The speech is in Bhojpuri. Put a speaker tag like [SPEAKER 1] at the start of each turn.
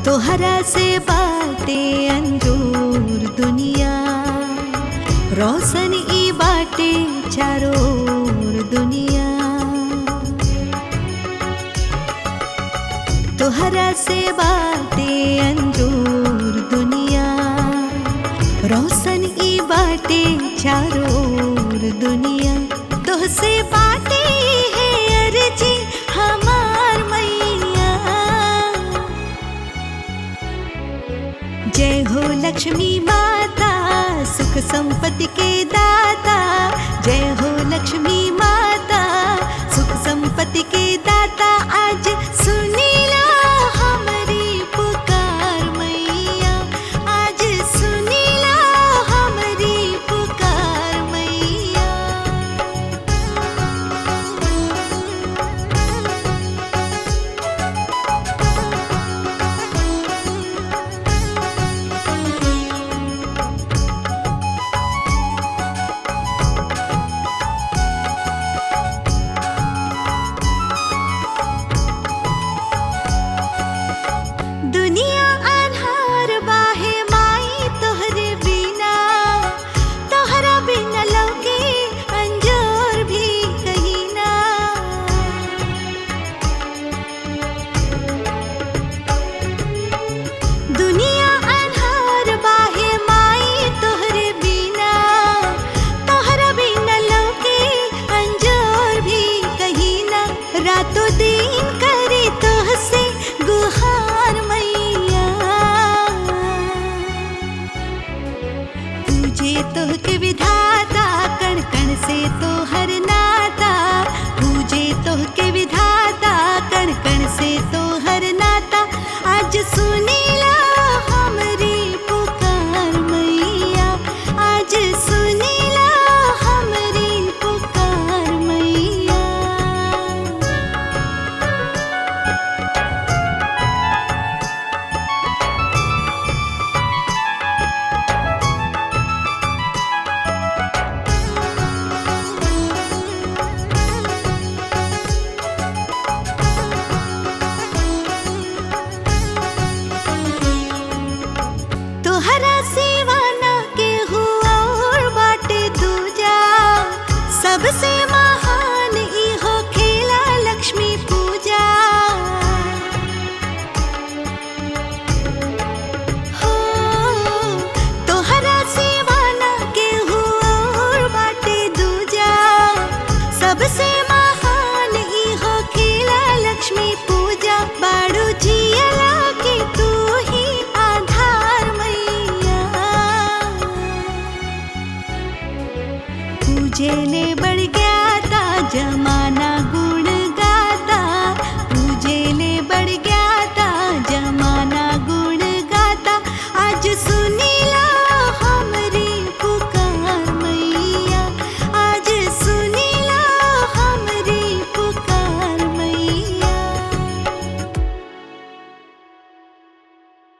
[SPEAKER 1] तोहरा से बाटे अंजूर दुनिया रोशन ई बाटे चारों ओर दुनिया तोहरा से बाटे अंजूर दुनिया रोशन ई बाटे चारों ओर दुनिया तोहसे बाटे है अर्जी हमार मैया जय हो लक्ष्मी माता सुख संपत्ति के दाता जय हो लक्ष्मी माता सुख संपत्ति के दाता आज सुनीला हमारी पुकार मैया आज सुनीला हमारी पुकार मैया दुनिया अन्हार बाहे माई तोहरे बिना तोहरा बिना लौके अंजोर भी कहीं ना दुनिया अन्हार बाहे माई तोहरे बिना तोहरा बिना लौके अंजोर भी कहीं ना रातों दिन करे तोहसे गुहार मैया पूजे तोहके विधाता कण कण से तोहर नाता पूजे तोहके विधाता कण कण से तोहर नाता आज सुनीला हमरी पुकार मैया आज सुनीला हमरी पुकार मैया तोहरा सेवा ना के हुआ और बाटे दूजा सबसे महान ई हो खेला लक्ष्मी पूजा हो तोहरा सेवा ना के हुआ और बाटे दूजा सबसे महान ई हो खेला लक्ष्मी पूजा बाड़ू जियला के तू ही आधार मैया पूजे ले बढ़ गया था जमाना